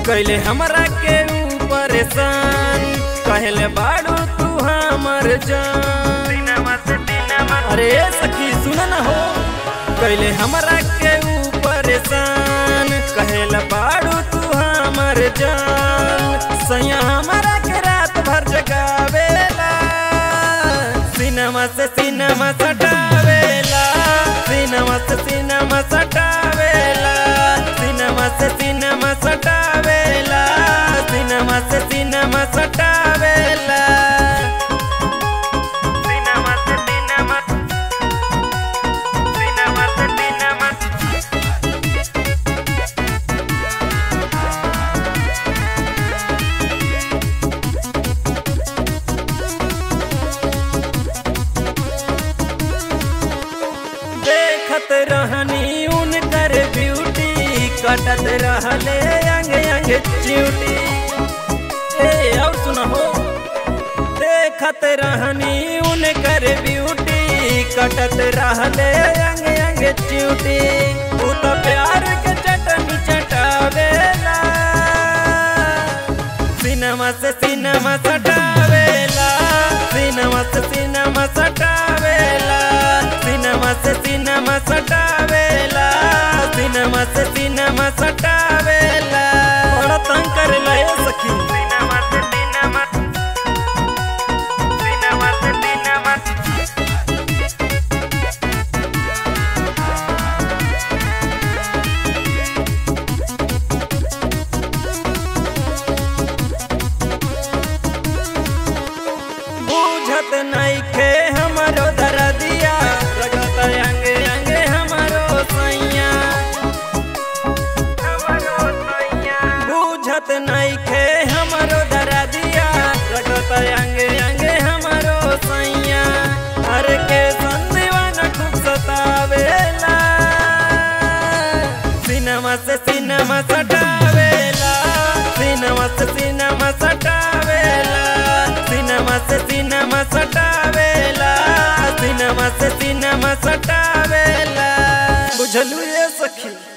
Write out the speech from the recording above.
कैले हमरा के ऊ परेशान कहले बाड़ू तू हमर जान अरे सखी सुन न हो कैले हमरा के ऊ परेशान कहले बाड़ू तू हमर जान सैया हमरा के रात भर जगावेला सिनेमा से सिनेमा सटावेला सिनेमा से सिनेमा सटावेला सिनेमा से सिनेमा सटावेला सिनेमा से सिनेमा सटावेला सिनेमा से सिनेमा सिनेमा से सिनेमा देखत रहनी उनकर ब्यूटी कटत रहले अंग अंग च्यूटी ए और सुनहो देखत रहनी उनकर ब्यूटी कटत रहले अंग अंग च्यूटी तू तो प्यार के चटनी चटावेला सिनेमा से सिनेमा सटावेला सिनेमा से सिनेमा सटावेला सिनेमा से सिनेमा सटावेला सिनेमा से सिनेमा सटावेला बड़ा तंग करेला ए सखी सिनेमा से सिनेमा सिनेमा से सिनेमा बुझत नइखे हमरो दरदिया रगत अंगे अंगे हमरो सैया बुझत नइखे हमरो दरदिया रगत अंगे अंगे हमरो सैया हर के संदीवान खूब सतावेला सिनेमा से सिनेमा सटावेला सिनेमा से सिनेमा सटावेला सिनेमा से सिनेमा सटावेला सिनेमा से सिनेमा सटावेला बुझलू ये सखी